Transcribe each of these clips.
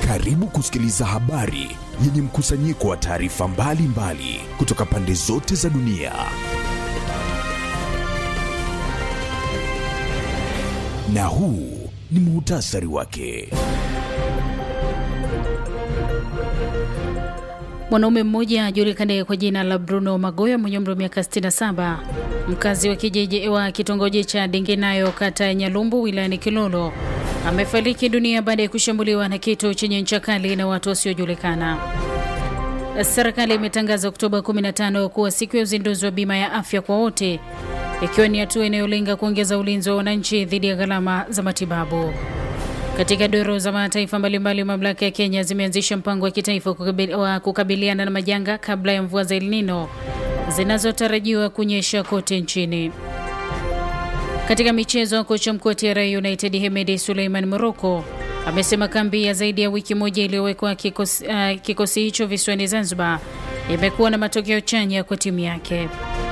Karibu kusikiliza habari yenye mkusanyiko wa taarifa mbalimbali kutoka pande zote za dunia. Na huu ni muhtasari wake. Mwanaume mmoja ajulikanaye kwa jina la Bruno Magoya mwenye umri wa miaka 67 mkazi wa kijiji wa kitongoji cha Dingenayo kata ya Nyalumbu wilayani Kilolo amefariki dunia baada ya kushambuliwa na kitu chenye ncha kali na watu wasiojulikana. Serikali imetangaza Oktoba 15 kuwa siku ya uzinduzi wa bima ya afya kwa wote, ikiwa ni hatua inayolenga kuongeza ulinzi wa wananchi dhidi ya gharama za matibabu. Katika doro za mataifa mbalimbali, mamlaka ya Kenya zimeanzisha mpango wa kitaifa wa kukabiliana na majanga kabla ya mvua za El Nino zinazotarajiwa kunyesha kote nchini. Katika michezo, kocha mkuu wa TRA United Hemedi Suleiman Moroko amesema kambi ya zaidi ya wiki moja iliyowekwa kikosi, uh, kikosi hicho visiwani Zanzibar imekuwa na matokeo chanya kwa timu yake.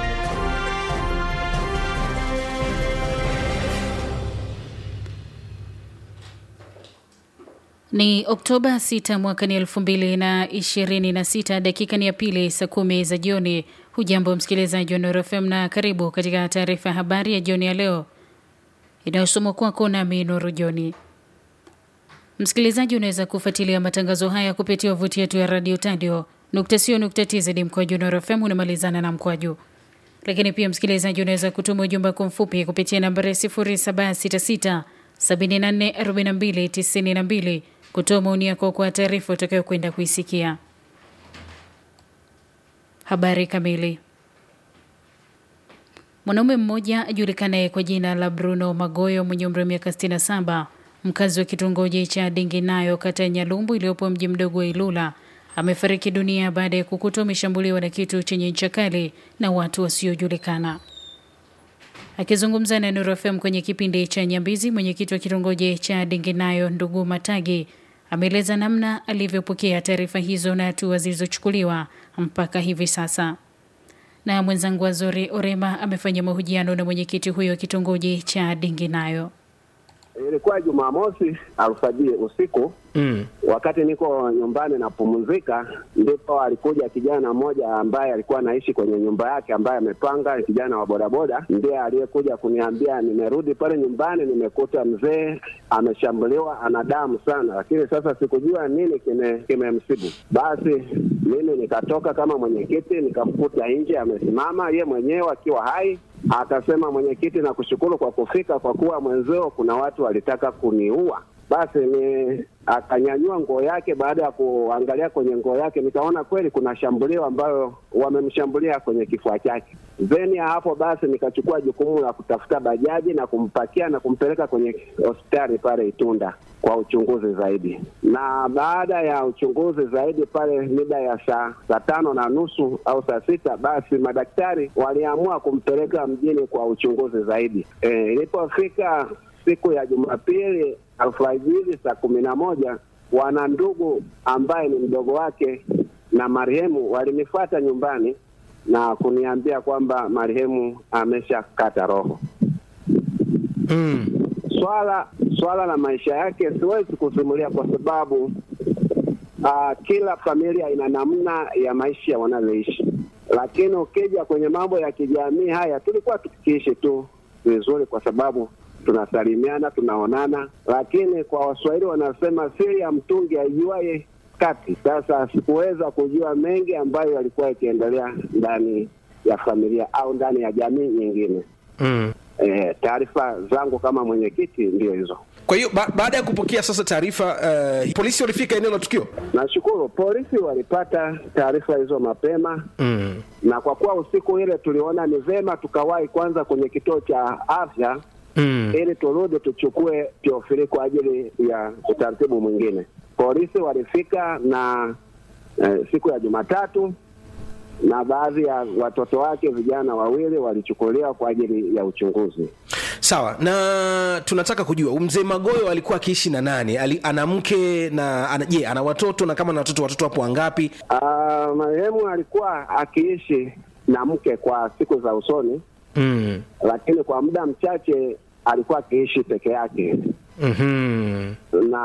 Ni Oktoba 6 mwaka ni 2026, dakika ni ya pili, saa kumi za jioni. Hujambo msikilizaji wa Nuru FM na karibu katika taarifa ya habari ya jioni ya leo inayosomwa kwako nami Nuru Joni. Msikilizaji, unaweza kufuatilia matangazo haya kupitia wavuti yetu ya radio tadio nukta sio nukta tz mkwaju Nuru FM unamalizana na mkwaju. Lakini pia msikilizaji, unaweza kutuma ujumbe wako mfupi kupitia nambari 0766 744292 kutoa maoni yako kwa taarifa utakayokwenda kuisikia. Habari kamili. Mwanaume mmoja ajulikanaye kwa jina la Bruno Magoyo mwenye umri wa miaka 67 mkazi wa kitongoji cha Dinginayo kata ya Nyalumbu iliyopo mji mdogo wa Ilula amefariki dunia baada ya kukutwa ameshambuliwa na kitu chenye ncha kali na watu wasiojulikana. Akizungumza na Nuru FM kwenye kipindi cha Nyambizi, mwenyekiti wa kitongoji cha Dinginayo ndugu Matagi ameeleza namna alivyopokea taarifa hizo na hatua zilizochukuliwa mpaka hivi sasa. Na mwenzangu Azori Orema amefanya mahojiano na mwenyekiti huyo wa kitongoji cha Dinginayo. Ilikuwa Jumamosi alfajiri usiku mm. Wakati niko nyumbani napumzika, ndipo alikuja kijana mmoja ambaye alikuwa anaishi kwenye nyumba yake, ambaye amepanga, kijana wa bodaboda, ndiye aliyekuja kuniambia, nimerudi pale nyumbani, nimekuta mzee ameshambuliwa, ana damu sana, lakini sasa sikujua nini kimemsibu. Kime basi mimi nikatoka kama mwenyekiti, nikamkuta nje amesimama, ye mwenyewe akiwa hai Akasema, mwenyekiti, na kushukuru kwa kufika, kwa kuwa mwenzeo kuna watu walitaka kuniua. Basi ni akanyanyua nguo yake. Baada ya kuangalia kwenye nguo yake, nikaona kweli kuna shambulio ambayo wamemshambulia kwenye kifua chake. Zeni ya hapo basi nikachukua jukumu la kutafuta bajaji na kumpakia na kumpeleka kwenye hospitali pale Itunda kwa uchunguzi zaidi. Na baada ya uchunguzi zaidi pale mida ya saa saa tano na nusu au saa sita basi madaktari waliamua kumpeleka mjini kwa uchunguzi zaidi. E, ilipofika siku ya Jumapili alfajiri saa kumi na moja wana ndugu ambaye ni mdogo wake na marehemu walinifuata nyumbani na kuniambia kwamba marehemu ameshakata roho. mm. Swala swala la maisha yake siwezi kusimulia kwa sababu uh, kila familia ina namna ya maisha wanavyoishi, lakini ukija kwenye mambo ya kijamii haya tulikuwa tukiishi tu vizuri kwa sababu tunasalimiana, tunaonana, lakini kwa Waswahili wanasema siri ya mtungi aijuaye kati. Sasa sikuweza kujua mengi ambayo yalikuwa yakiendelea ndani ya familia au ndani ya jamii nyingine. mm. E, taarifa zangu kama mwenyekiti ndio hizo. Kwa hiyo ba baada ya kupokea sasa taarifa uh, polisi walifika eneo la tukio. Nashukuru polisi walipata taarifa hizo mapema mm. na kwa kuwa usiku ile tuliona ni vema tukawahi kwanza kwenye kituo cha afya mm. ili turudi tuchukue Teofili kwa ajili ya utaratibu mwingine. Polisi walifika na eh, siku ya Jumatatu na baadhi ya watoto wake vijana wawili walichukuliwa kwa ajili ya uchunguzi. Sawa, na tunataka kujua mzee Magoyo alikuwa akiishi na nani? Ali, ana mke na ana, je, ana watoto na kama na watoto watoto wapo wangapi? Uh, marehemu alikuwa akiishi na mke kwa siku za usoni mm. lakini kwa muda mchache alikuwa akiishi peke yake mm-hmm. na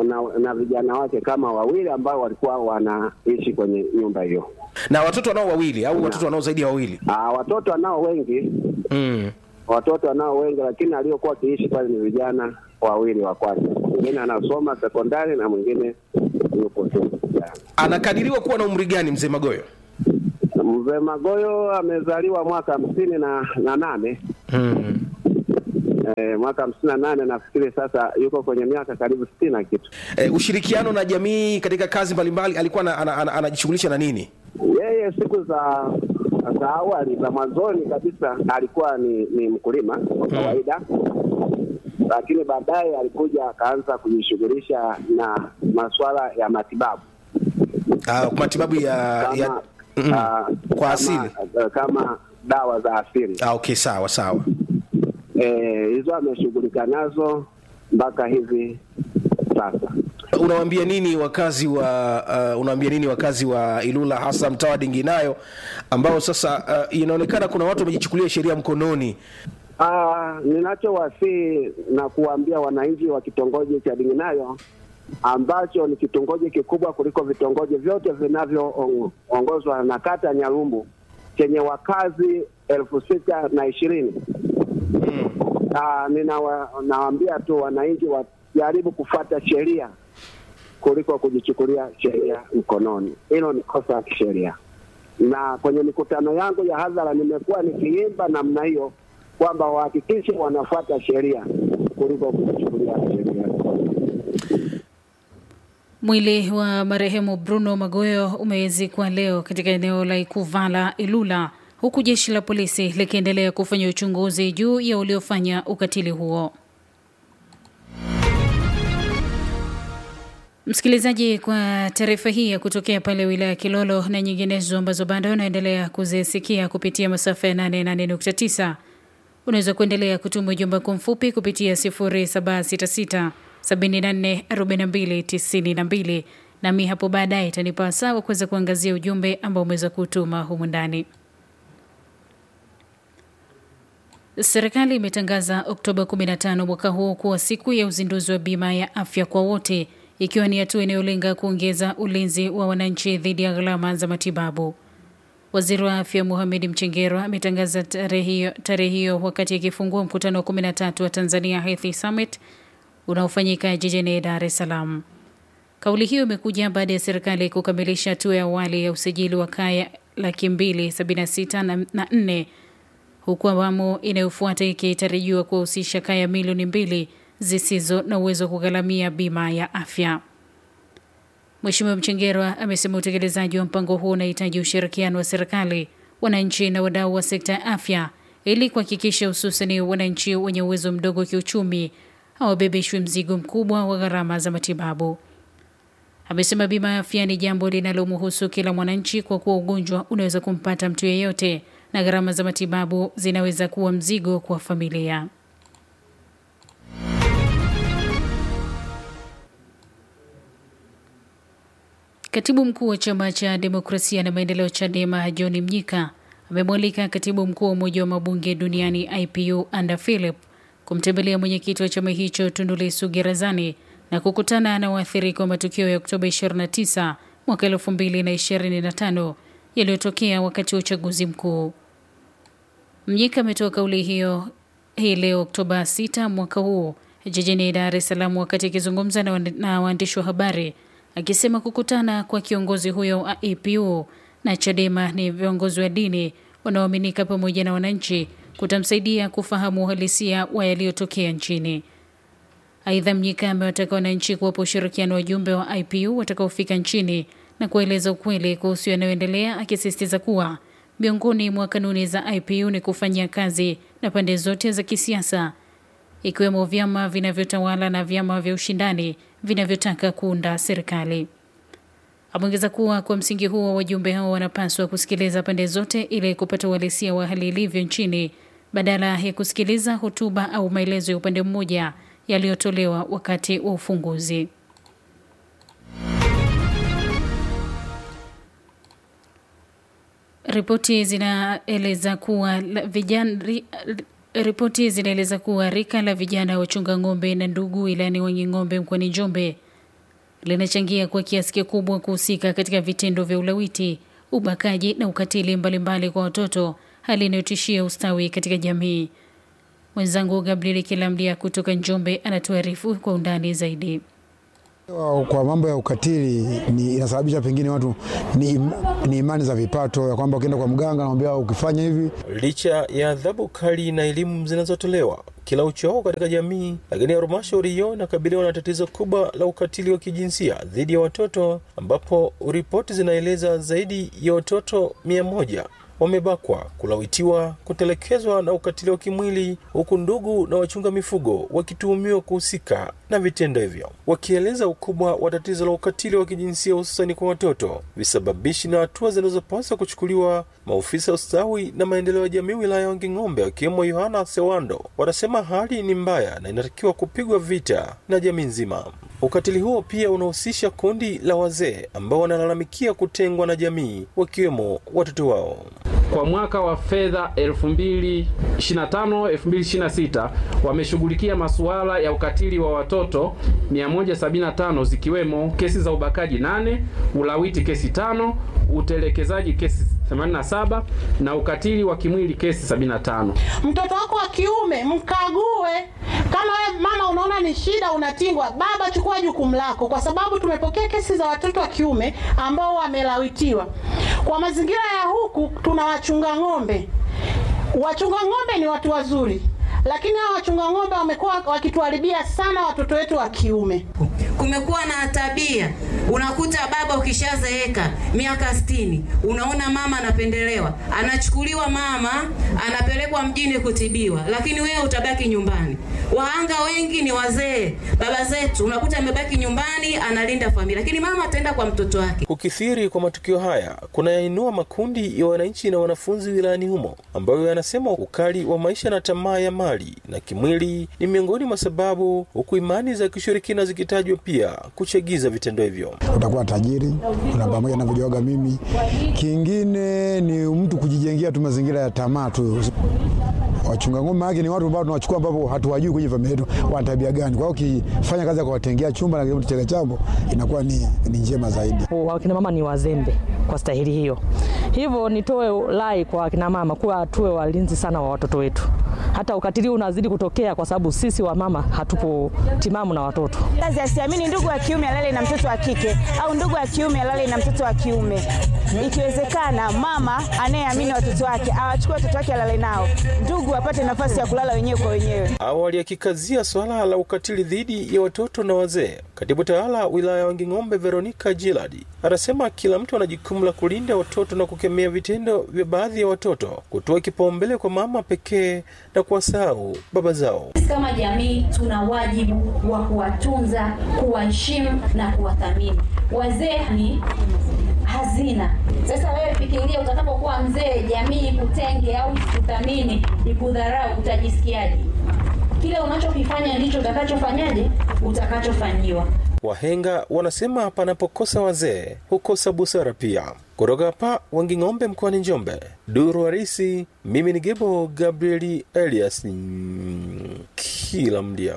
na, na vijana wake kama wawili ambao walikuwa wanaishi kwenye nyumba hiyo. na watoto wanao wawili au watoto wanao zaidi ya wawili Ah, watoto wanao wengi, mm. watoto wanao wengi, lakini aliokuwa akiishi pale ni vijana wawili wa kwanza. Mwingine anasoma sekondari na mwingine yupo tu kijana. anakadiriwa kuwa na umri gani mzee magoyo Mzee Magoyo amezaliwa mwaka hamsini na, na nane mm. e, mwaka hamsini na nane nafikiri sasa yuko kwenye miaka karibu sitini na kitu. e, ushirikiano na jamii katika kazi mbalimbali alikuwa ana- ana- ana- anajishughulisha na nini Yeye siku za za awali za mwanzoni kabisa alikuwa ni, ni mkulima kwa kawaida, lakini baadaye alikuja akaanza kujishughulisha na masuala ya matibabu uh, matibabu ya, kama, ya mm. ah, kwa kama, asili ah, kama dawa za asili ah, okay sawa sawa Eh, hizo ameshughulika nazo mpaka hivi sasa. unawaambia nini wakazi wa uh, unawaambia nini wakazi wa Ilula hasa mtaa wa Dinginayo ambao sasa uh, inaonekana kuna watu wamejichukulia sheria mkononi Ah, ninachowasihi na kuwaambia wananchi wa kitongoji cha Dinginayo ambacho ni kitongoji kikubwa kuliko vitongoji vyote vinavyoongozwa na kata ya Nyalumbu chenye wakazi elfu sita na ishirini. Ah, ninawa- nawaambia tu wananchi wajaribu kufuata sheria kuliko kujichukulia sheria mkononi. Hilo ni kosa la kisheria, na kwenye mikutano yangu ya hadhara nimekuwa nikiimba namna hiyo kwamba wahakikishe wanafuata sheria kuliko kujichukulia sheria mkononi. Mwili wa marehemu Bruno Magoyo umezikwa leo katika eneo la Ikuvala, Ilula, huku jeshi la polisi likiendelea kufanya uchunguzi juu ya uliofanya ukatili huo. Msikilizaji, kwa taarifa hii ya kutokea pale wilaya ya Kilolo na nyinginezo ambazo bado unaendelea kuzisikia kupitia masafa ya 88.9 unaweza kuendelea kutuma ujumbe wako mfupi kupitia 0766 74 42 92 nami hapo baadaye itanipa sawa kuweza kuangazia ujumbe ambao umeweza kutuma humu ndani. Serikali imetangaza Oktoba 15 mwaka huu kuwa siku ya uzinduzi wa bima ya afya kwa wote, ikiwa ni hatua inayolenga kuongeza ulinzi wa wananchi dhidi ya gharama za matibabu. Waziri wa afya Mohamed Mchengerwa ametangaza tarehe hiyo, tarehe hiyo wakati akifungua mkutano wa 13 wa Tanzania Health Summit unaofanyika jijini Dar es Salaam. Kauli hiyo imekuja baada ya serikali kukamilisha hatua ya awali ya usajili wa kaya laki mbili sabini na sita na na nne huku awamu inayofuata ikitarajiwa kuwahusisha kaya milioni mbili zisizo na uwezo wa kugharamia bima ya afya. Mheshimiwa Mchengerwa amesema utekelezaji wa mpango huo unahitaji ushirikiano wa serikali, wananchi na wadau wa sekta ya afya ili kuhakikisha hususani wananchi wenye uwezo mdogo wa kiuchumi hawabebeshwi mzigo mkubwa wa gharama za matibabu. Amesema bima ya afya ni jambo linalomhusu kila mwananchi kwa kuwa ugonjwa unaweza kumpata mtu yeyote na gharama za matibabu zinaweza kuwa mzigo kwa familia. Katibu mkuu wa chama cha demokrasia na maendeleo CHADEMA John Mnyika amemwalika katibu mkuu wa Umoja wa Mabunge Duniani IPU Anda Philip kumtembelea mwenyekiti wa chama hicho Tundu Lissu Gerezani na kukutana na waathirika wa matukio ya Oktoba 29 mwaka 2025 yaliyotokea wakati wa uchaguzi mkuu. Mnyika ametoa kauli hiyo hii leo Oktoba 6 mwaka huu jijini Dar es Salaam wakati akizungumza na, wand- na waandishi wa habari akisema kukutana kwa kiongozi huyo wa APU na Chadema ni viongozi wa dini wanaoaminika pamoja na wananchi kutamsaidia kufahamu uhalisia wa yaliyotokea nchini. Aidha, Mnyika amewataka wananchi kuwapa ushirikiano wajumbe wa IPU watakaofika nchini na kueleza ukweli kuhusu yanayoendelea, akisisitiza kuwa miongoni mwa kanuni za IPU ni kufanyia kazi na pande zote za kisiasa ikiwemo vyama vinavyotawala na vyama vya ushindani vinavyotaka kuunda serikali. Ameongeza kuwa kwa msingi huo wajumbe hao wanapaswa kusikiliza pande zote ili kupata uhalisia wa hali ilivyo nchini badala ya kusikiliza hotuba au maelezo ya upande mmoja yaliyotolewa wakati wa ufunguzi. Ripoti zinaeleza kuwa la- vijana ri, ripoti zinaeleza kuwa rika la vijana wachunga ng'ombe na ndugu wilayani Wanging'ombe mkoani Njombe linachangia kwa kiasi kikubwa kuhusika katika vitendo vya ulawiti, ubakaji na ukatili mbalimbali mbali kwa watoto, hali inayotishia ustawi katika jamii. Mwenzangu Gabriel Kilamdia kutoka Njombe anatuarifu kwa undani zaidi. Kwa mambo ya ukatili ni inasababisha pengine watu ni, im, ni imani za vipato ya kwamba ukienda kwa mganga anamwambia ukifanya hivi. Licha ya adhabu kali na elimu zinazotolewa kila uchao katika jamii, lakini halmashauri hiyo inakabiliwa na tatizo kubwa la ukatili wa kijinsia dhidi ya watoto, ambapo ripoti zinaeleza zaidi ya watoto mia moja wamebakwa, kulawitiwa, kutelekezwa na ukatili wa kimwili, huku ndugu na wachunga mifugo wakituhumiwa kuhusika na vitendo hivyo, wakieleza ukubwa wa tatizo la ukatili wa kijinsia hususani kwa watoto, visababishi na hatua zinazopaswa kuchukuliwa. Maofisa ustawi na maendeleo ya jamii wilaya ya Wanging'ombe wakiwemo Yohana Sewando wanasema hali ni mbaya na inatakiwa kupigwa vita na jamii nzima. Ukatili huo pia unahusisha kundi la wazee ambao wanalalamikia kutengwa na jamii, wakiwemo watoto wao. Kwa mwaka wa fedha 2025 2026 wameshughulikia masuala ya ukatili wa watoto 175 zikiwemo kesi za ubakaji 8, ulawiti kesi tano, utelekezaji kesi 87 na ukatili wa kimwili kesi 75. Mtoto wako wa kiume mkague. Kama wewe mama unaona ni shida, unatingwa, baba chukua jukumu lako, kwa sababu tumepokea kesi za watoto wa kiume ambao wamelawitiwa. Kwa mazingira ya huku tuna wachunga ng'ombe. Wachunga ng'ombe ni watu wazuri, lakini hao wachunga ng'ombe wamekuwa wakituharibia sana watoto wetu wa kiume. Kumekuwa na tabia, unakuta baba ukishazeeka miaka sitini, unaona mama anapendelewa, anachukuliwa mama, anapelekwa mjini kutibiwa, lakini wewe utabaki nyumbani. Wahanga wengi ni wazee, baba zetu, unakuta amebaki nyumbani analinda familia, lakini mama ataenda kwa mtoto wake. Kukithiri kwa matukio haya kunayainua makundi ya wananchi na wanafunzi wilayani humo, ambayo yanasema ukali wa maisha na tamaa ya mali na kimwili ni miongoni mwa sababu, huku imani za kishirikina zikitajwa pia kuchagiza vitendo hivyo. Utakuwa tajiri na pamoja na kujoga mimi. Kingine ni mtu kujijengea tu mazingira ya tamaa tu. Wachunga ng'ombe yake ni watu ambao tunawachukua ambapo hatuwajui kwenye familia yetu wana tabia gani. Kwa hiyo ukifanya kazi ya kuwatengea chumba na kitega chambo inakuwa ni, ni njema zaidi. Wakina mama ni wazembe kwa stahili hiyo, hivyo nitoe rai kwa wakina mama kuwa tuwe walinzi sana wa watoto wetu. Hata ukatili unazidi kutokea kwa sababu sisi wa mama hatupo timamu na watoto. Kazi asiamini ndugu wa kiume alale na mtoto wa kike au ndugu wa kiume alale na mtoto wa kiume. Ikiwezekana, mama anayeamini watoto wake awachukue watoto wake alale nao, ndugu wapate nafasi ya kulala wenyewe kwa wenyewe. Awali akikazia swala la ukatili dhidi ya watoto na wazee, katibu tawala wilaya ya Wanging'ombe Veronica Giladi anasema kila mtu ana jukumu la kulinda watoto na kukemea vitendo vya baadhi ya watoto, kutoa kipaumbele kwa mama pekee na kuwasahau baba zao. Sisi kama jamii tuna wajibu wa kuwatunza, kuwaheshimu na kuwathamini. Wazee ni hazina. Sasa wewe fikiria, utakapokuwa mzee, jamii ikutenge au ikuthamini, ikudharau, utajisikiaje? Kile unachokifanya ndicho utakachofanyaje, utakachofanyiwa. Wahenga wanasema panapokosa wazee hukosa busara pia. Kutoka hapa Wanging'ombe mkoani Njombe, duru harisi, mimi ni Gebo Gabrieli Elias kila mdia.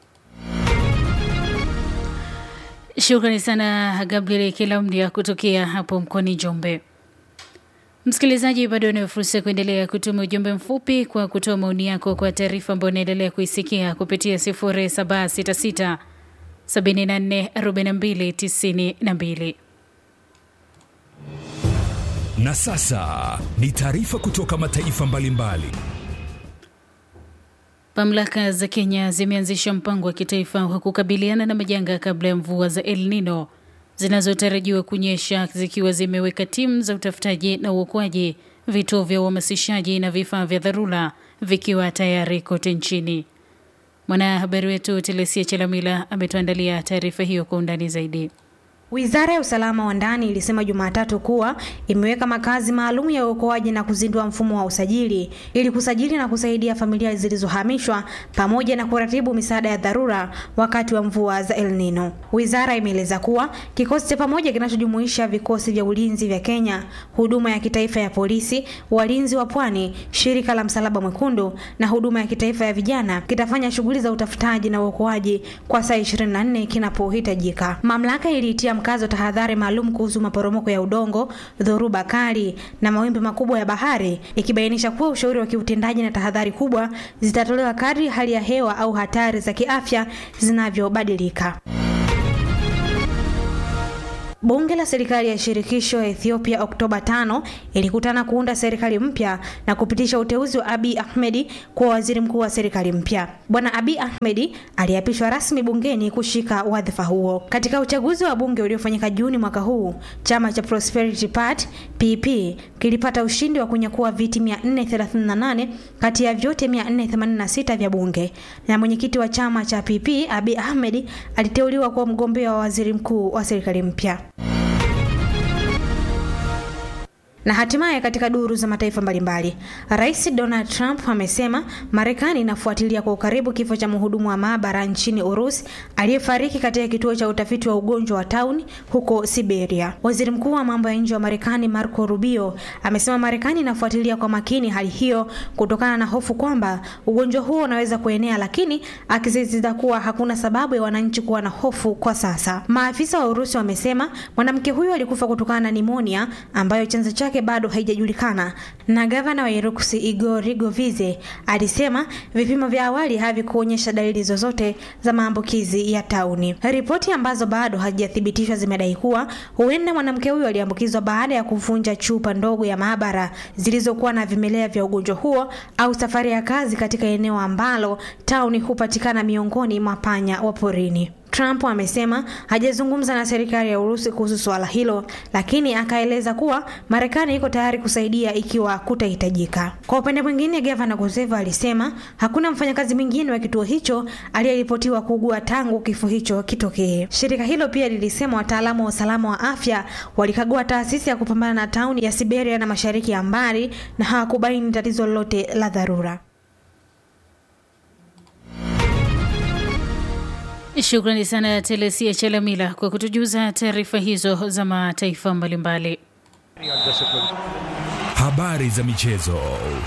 Shukrani sana Gabriel Kilamdia kutokea hapo mkoani Njombe. Msikilizaji, bado unayo fursa ya kuendelea kutuma ujumbe mfupi kwa kutoa maoni yako kwa taarifa ambayo unaendelea kuisikia kupitia 0766 74 42 92. Na sasa ni taarifa kutoka mataifa mbalimbali. Mamlaka za Kenya zimeanzisha mpango wa kitaifa wa kukabiliana na majanga kabla ya mvua za El Nino zinazotarajiwa kunyesha, zikiwa zimeweka timu za utafutaji na uokoaji, vituo vya uhamasishaji na vifaa vya dharura vikiwa tayari kote nchini. Mwanahabari wetu Telesia Chelamila ametuandalia taarifa hiyo kwa undani zaidi. Wizara ya usalama wa ndani ilisema Jumatatu kuwa imeweka makazi maalum ya uokoaji na kuzindua mfumo wa usajili ili kusajili na kusaidia familia zilizohamishwa pamoja na kuratibu misaada ya dharura wakati wa mvua za El Nino. Wizara imeeleza kuwa kikosi cha pamoja kinachojumuisha vikosi vya ulinzi vya Kenya, huduma ya kitaifa ya polisi, walinzi wa pwani, shirika la Msalaba Mwekundu na huduma ya kitaifa ya vijana kitafanya shughuli za utafutaji na uokoaji kwa saa 24 kinapohitajika. Mamlaka iliitia mkazo tahadhari maalum kuhusu maporomoko ya udongo, dhoruba kali na mawimbi makubwa ya bahari, ikibainisha kuwa ushauri wa kiutendaji na tahadhari kubwa zitatolewa kadri hali ya hewa au hatari za kiafya zinavyobadilika. Bunge la serikali ya shirikisho ya Ethiopia Oktoba 5 ilikutana kuunda serikali mpya na kupitisha uteuzi wa Abiy Ahmed kuwa waziri mkuu wa serikali mpya. Bwana Abiy Ahmed aliapishwa rasmi bungeni kushika wadhifa huo. Katika uchaguzi wa bunge uliofanyika Juni mwaka huu, chama cha Prosperity Party PP kilipata ushindi wa kunyakua viti 438 kati ya vyote 486 vya bunge, na mwenyekiti wa chama cha PP Abiy Ahmed aliteuliwa kuwa mgombea wa waziri mkuu wa serikali mpya. Na hatimaye katika duru za mataifa mbalimbali, Rais Donald Trump amesema Marekani inafuatilia kwa ukaribu kifo cha mhudumu wa maabara nchini Urusi aliyefariki katika kituo cha utafiti wa ugonjwa wa tauni huko Siberia. Waziri Mkuu wa mambo ya nje wa Marekani Marco Rubio amesema Marekani inafuatilia kwa makini hali hiyo kutokana na hofu kwamba ugonjwa huo unaweza kuenea, lakini akisisitiza kuwa hakuna sababu ya wananchi kuwa na hofu kwa sasa. Maafisa wa Urusi wamesema mwanamke huyo alikufa kutokana na nimonia ambayo chanzo chake bado haijajulikana na gavana wa Iruksi Igor Rigovize alisema vipimo vya awali havikuonyesha dalili zozote za maambukizi ya tauni. Ripoti ambazo bado hazijathibitishwa zimedai kuwa huenda mwanamke huyo aliambukizwa baada ya kuvunja chupa ndogo ya maabara zilizokuwa na vimelea vya ugonjwa huo au safari ya kazi katika eneo ambalo tauni hupatikana miongoni mwa panya wa porini. Trump amesema hajazungumza na serikali ya Urusi kuhusu suala hilo, lakini akaeleza kuwa Marekani iko tayari kusaidia ikiwa kutahitajika. Kwa upande mwingine, gavana Goseva alisema hakuna mfanyakazi mwingine wa kituo hicho aliyeripotiwa kuugua tangu kifo hicho kitokee. Shirika hilo pia lilisema wataalamu wa usalama wa afya walikagua taasisi ya kupambana na tauni ya Siberia na mashariki ya mbali na hawakubaini tatizo lolote la dharura. Shukrani sana Telesia Chalamila kwa kutujuza taarifa hizo za mataifa mbalimbali. Habari za michezo.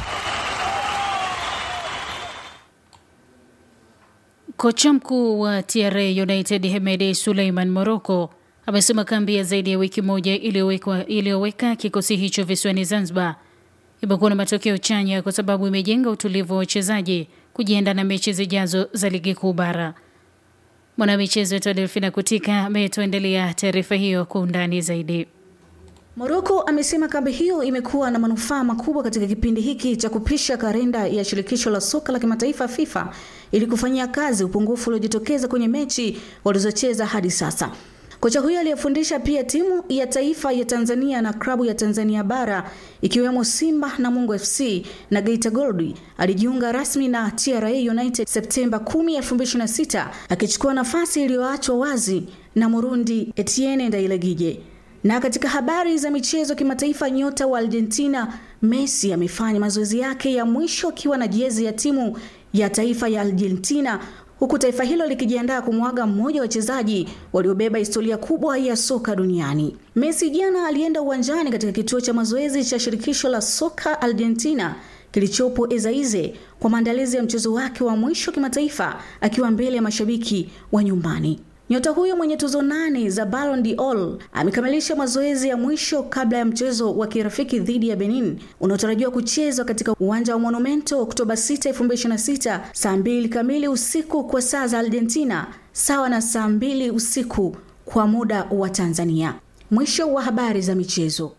Kocha mkuu wa TRA United Hemedi Suleiman Moroko amesema kambi ya zaidi ya wiki moja iliyoweka kikosi hicho visiwani Zanzibar imekuwa na matokeo chanya kwa sababu imejenga utulivu wa wachezaji kujiandaa na mechi zijazo za ligi kuu bara. Mwanamichezo wetu Delfina Kutika ametuendelea taarifa hiyo kwa undani zaidi. Moroko amesema kambi hiyo imekuwa na manufaa makubwa katika kipindi hiki cha kupisha kalenda ya shirikisho la soka la kimataifa FIFA ili kufanyia kazi upungufu uliojitokeza kwenye mechi walizocheza hadi sasa. Kocha huyo aliyefundisha pia timu ya taifa ya Tanzania na klabu ya Tanzania bara ikiwemo Simba na Mungu FC na Geita Gold alijiunga rasmi na TRA United Septemba 10, 2026 akichukua nafasi iliyoachwa wazi na Murundi Etienne Ndayiragije. Na katika habari za michezo kimataifa, nyota wa Argentina Messi amefanya mazoezi yake ya mwisho akiwa na jezi ya timu ya taifa ya Argentina huku taifa hilo likijiandaa kumwaga mmoja wa wachezaji waliobeba historia kubwa ya soka duniani. Messi jana alienda uwanjani katika kituo cha mazoezi cha shirikisho la soka Argentina kilichopo Ezeize kwa maandalizi ya mchezo wake wa mwisho kimataifa akiwa mbele ya mashabiki wa nyumbani. Nyota huyo mwenye tuzo nane za Ballon d'Or amekamilisha mazoezi ya mwisho kabla ya mchezo wa kirafiki dhidi ya Benin unaotarajiwa kuchezwa katika uwanja wa Monumento Oktoba 6, 2026 saa mbili kamili usiku kwa saa za Argentina, sawa na saa mbili usiku kwa muda wa Tanzania. Mwisho wa habari za michezo.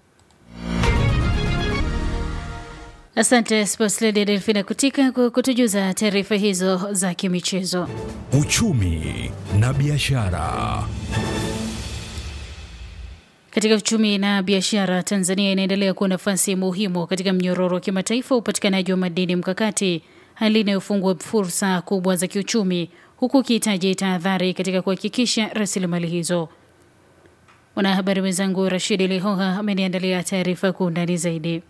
Asante Sports Lady Delfina Kutika kwa kutujuza taarifa hizo za kimichezo. Uchumi na biashara. Katika uchumi na biashara, Tanzania inaendelea kuwa nafasi muhimu katika mnyororo wa kimataifa wa upatikanaji wa madini mkakati, hali inayofungua fursa kubwa za kiuchumi, huku ukihitaji tahadhari katika kuhakikisha rasilimali hizo. Mwanahabari mwenzangu Rashidi Lihoha ameniandalia taarifa kwa undani zaidi.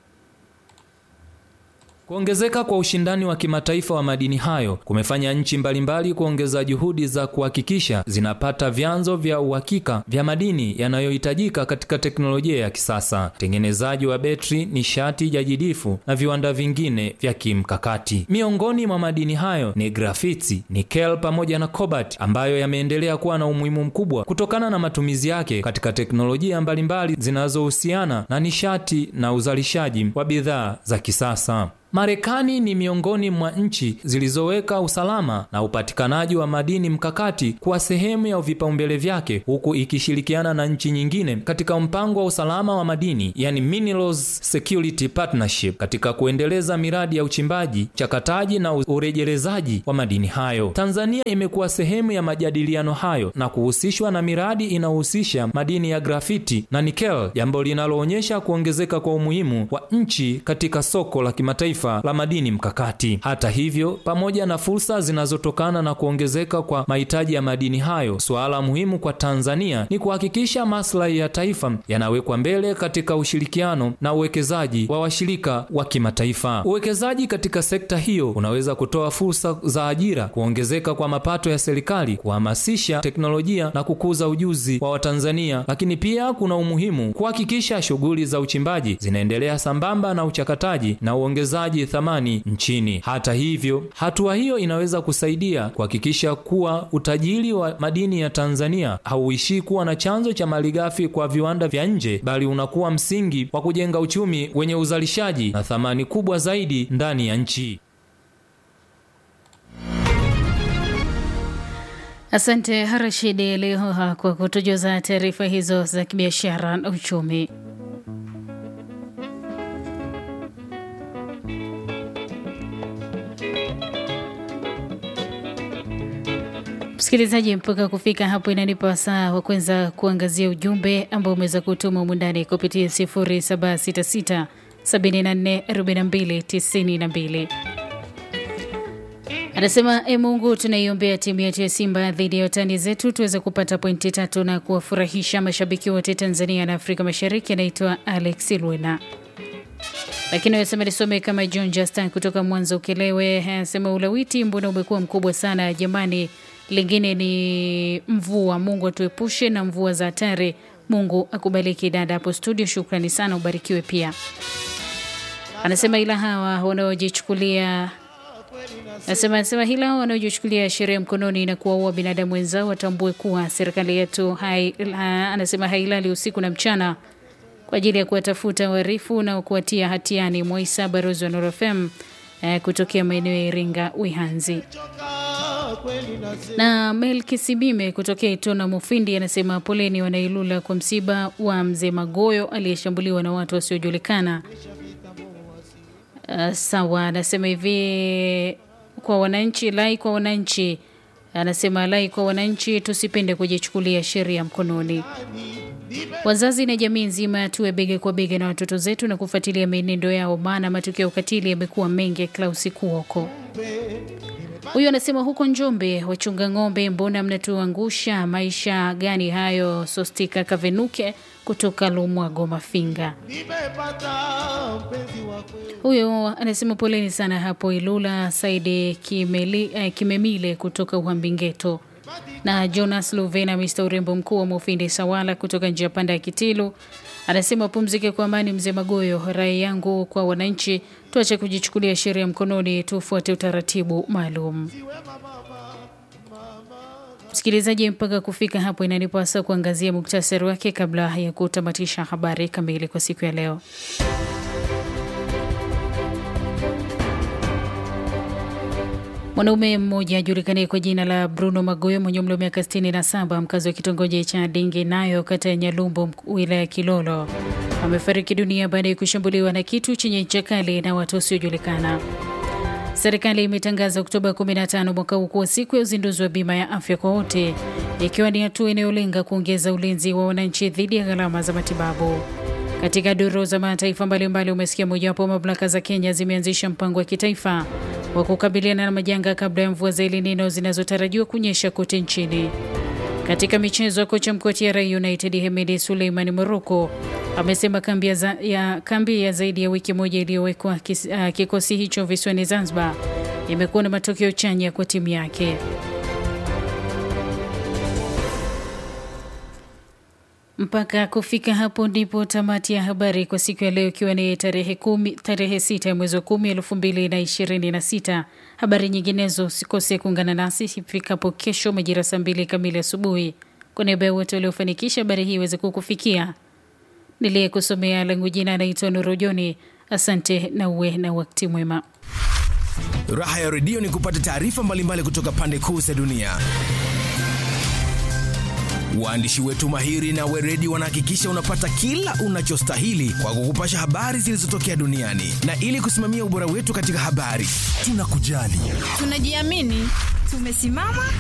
Kuongezeka kwa ushindani wa kimataifa wa madini hayo kumefanya nchi mbalimbali kuongeza juhudi za kuhakikisha zinapata vyanzo vya uhakika vya madini yanayohitajika katika teknolojia ya kisasa, utengenezaji wa betri, nishati jadidifu na viwanda vingine vya kimkakati. Miongoni mwa madini hayo ni grafiti, nikel pamoja na cobalt ambayo yameendelea kuwa na umuhimu mkubwa kutokana na matumizi yake katika teknolojia mbalimbali zinazohusiana na nishati na uzalishaji wa bidhaa za kisasa. Marekani ni miongoni mwa nchi zilizoweka usalama na upatikanaji wa madini mkakati kuwa sehemu ya vipaumbele vyake huku ikishirikiana na nchi nyingine katika mpango wa usalama wa madini yani Minerals Security Partnership katika kuendeleza miradi ya uchimbaji, chakataji na urejelezaji wa madini hayo. Tanzania imekuwa sehemu ya majadiliano hayo na kuhusishwa na miradi inayohusisha madini ya grafiti na nikel, jambo linaloonyesha kuongezeka kwa umuhimu wa nchi katika soko la kimataifa la madini mkakati. Hata hivyo, pamoja na fursa zinazotokana na kuongezeka kwa mahitaji ya madini hayo, suala muhimu kwa Tanzania ni kuhakikisha maslahi ya taifa yanawekwa mbele katika ushirikiano na uwekezaji wa washirika wa kimataifa. Uwekezaji katika sekta hiyo unaweza kutoa fursa za ajira, kuongezeka kwa mapato ya serikali, kuhamasisha teknolojia na kukuza ujuzi wa Watanzania, lakini pia kuna umuhimu kuhakikisha shughuli za uchimbaji zinaendelea sambamba na uchakataji na uongezaji thamani nchini. Hata hivyo, hatua hiyo inaweza kusaidia kuhakikisha kuwa utajiri wa madini ya Tanzania hauishii kuwa na chanzo cha malighafi kwa viwanda vya nje, bali unakuwa msingi wa kujenga uchumi wenye uzalishaji na thamani kubwa zaidi ndani ya nchi. Asante Rashidi Lihoha kwa kutujuza taarifa hizo za kibiashara na uchumi. Msikilizaji, mpaka kufika hapo inanipa wasaa wa kwanza kuangazia ujumbe ambao umeweza kutuma umundani kupitia 0766 74 42 92. Anasema e, Mungu tunaiombea timu yetu ya Simba dhidi ya watani zetu tuweze kupata pointi tatu na kuwafurahisha mashabiki wote Tanzania na Afrika Mashariki. Anaitwa Alex Lwena lakini anasema nisome kama John Justin kutoka Mwanza Ukelewe. Anasema ulawiti mbona umekuwa mkubwa sana jamani. Lingine ni mvua, Mungu atuepushe na mvua za hatari. Mungu akubariki dada hapo studio, shukrani sana, ubarikiwe pia. Anasema ila hawa wanaojichukulia Anasema anasema hila hao wanaojichukulia sheria mkononi na kuwaua binadamu wenzao watambue kuwa serikali yetu hai, ha, anasema hailali usiku na mchana kwa ajili ya kuwatafuta wahalifu na kuwatia hatiani. Moisa Barozi wa Nuru FM eh, kutokea maeneo ya Iringa Wihanzi na Melki Sibime kutokea Itona Mufindi anasema poleni wanailula kwa msiba wa mzee Magoyo aliyeshambuliwa na watu wasiojulikana. Uh, sawa, anasema hivi kwa wananchi, lai kwa wananchi, anasema lai kwa wananchi, tusipende kujichukulia sheria mkononi. Wazazi na jamii nzima tuwe bega kwa bega na watoto zetu na kufuatilia mienendo yao, maana matukio ya ukatili yamekuwa mengi. Klausi Kuoko huyu anasema huko Njombe, wachunga ng'ombe, mbona mnatuangusha? Maisha gani hayo? Sostika Kavenuke kutoka Lumwago Mafinga. Huyo anasema poleni sana hapo Ilula. Saidi Kimeli, eh, Kimemile kutoka Uhambingeto na Jonas Luvena, Mr urembo mkuu wa Mufindi Sawala kutoka njia panda ya Kitilu anasema pumzike kwa amani mzee Magoyo. Rai yangu kwa wananchi, tuache kujichukulia sheria mkononi, tufuate utaratibu maalum. Msikilizaji, mpaka kufika hapo inanipasa kuangazia muktasari wake kabla ya kutamatisha habari kamili kwa siku ya leo. Mwanaume mmoja ajulikanaye kwa jina la Bruno Magoyo mwenye umri wa miaka 67 mkazi wa kitongoji cha Dingi nayo kata ya Nyalumbu wilaya ya Kilolo amefariki dunia baada ya kushambuliwa na kitu chenye ncha kali na watu wasiojulikana. Serikali imetangaza Oktoba 15 mwaka huu kuwa siku ya uzinduzi wa bima ya afya kwa wote, ikiwa ni hatua inayolenga kuongeza ulinzi wa wananchi dhidi ya gharama za matibabu. Katika duru za mataifa mbalimbali, umesikia mojawapo mamlaka za Kenya zimeanzisha mpango wa kitaifa wa kukabiliana na majanga kabla ya mvua za El Nino zinazotarajiwa kunyesha kote nchini. Katika michezo, kocha mkuu wa TRA United Hemedi Suleiman Moroko amesema kambi ya, za, ya, kambi ya zaidi ya wiki moja iliyowekwa uh, kikosi hicho visiwani Zanzibar imekuwa na matokeo chanya kwa timu yake. Mpaka kufika hapo ndipo tamati ya habari kwa siku ya leo, ikiwa ni tarehe kumi, tarehe sita ya mwezi wa kumi elfu mbili na ishirini na sita. Habari nyinginezo usikose kuungana nasi ifikapo kesho majira saa mbili kamili asubuhi. Kwa niaba ya wote waliofanikisha habari hii iweze kukufikia, niliyekusomea langu jina anaitwa Nurojoni. Asante na uwe na wakati mwema. Raha ya redio ni kupata taarifa mbalimbali kutoka pande kuu za dunia. Waandishi wetu mahiri na weredi wanahakikisha unapata kila unachostahili kwa kukupasha habari zilizotokea duniani, na ili kusimamia ubora wetu katika habari, tunakujali, tunajiamini, tumesimama